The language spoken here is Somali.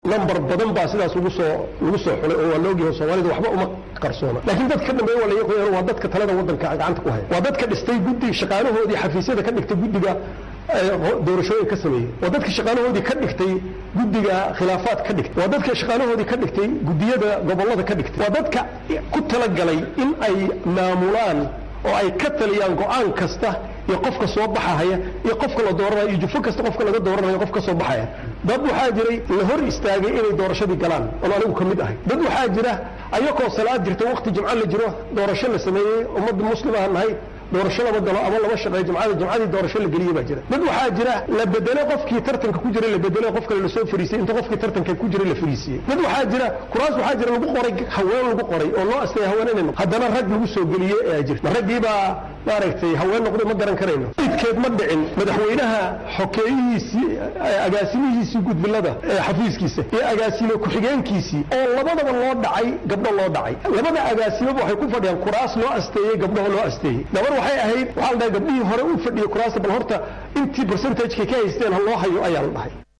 nambar badan baa sidaas ugu soo lagu soo xulay oo waa laogyahay soomaalida waxba uma qarsoona laakiin dadka ka dambeeya waa la yaqaan waa dadka talada waddanka gacanta ku haya waa dadka dhistay guddi shaqaalahoodii xafiisyada ka dhigtay guddiga doorashooyin ka sameeyey waa dadka shaqaalahoodii ka dhigtay guddiga khilaafaad ka dhigtay waa dadka shaqaalahoodii ka dhigtay guddiyada gobollada ka dhigtay waa dadka ku talagalay in ay maamulaan oo ay ka taliyaan go-aan kasta iyo qofka soo baxahaya iyo qofka la dooranayo iyo jufo kasta qofka laga dooranayo qof ka soo baxaya dad waxaa jiray la hor istaagay inay doorashadii galaan oon anigu ka mid ahay dad waxaa jira ayakoo salaad jirta waqti jimco la jiro doorasho la sameeyey ummadda muslimaha nahay doorasho lama galo ama lama shaqeeyo jumcada jumcadii doorasho la geliye baa jira dad waxaa jira la bedelay qofkii tartanka ku jiray la bedelay qof kale lasoo fariisay inta qofkii tartanka ku jiray la fariisiyey dad waxaa jira kuraas waxaa jira lagu qoray haween lagu qoray oo loo astay haween inay noqdo haddana rag lagu soo geliyey ayaa jirta raggii baa maaragtay haween noqday ma garan karayno idkeed ma dhicin madaxweynaha xokeeyihiisii agaasimihiisii gudbilada ee xafiiskiisa iyo agaasime ku-xigeenkiisii oo labadaba loo dhacay gabdho loo dhacay labada agaasimeba waxay ku fadhiyaan kuraas loo asteeyey gabdhaho loo asteeyey gabar waxay ahayd waxaa la dhahay gabdhihii hore u fadhiyey kuraasta bal horta intii percentageka ka haysteen ha loo hayo ayaa la dhahay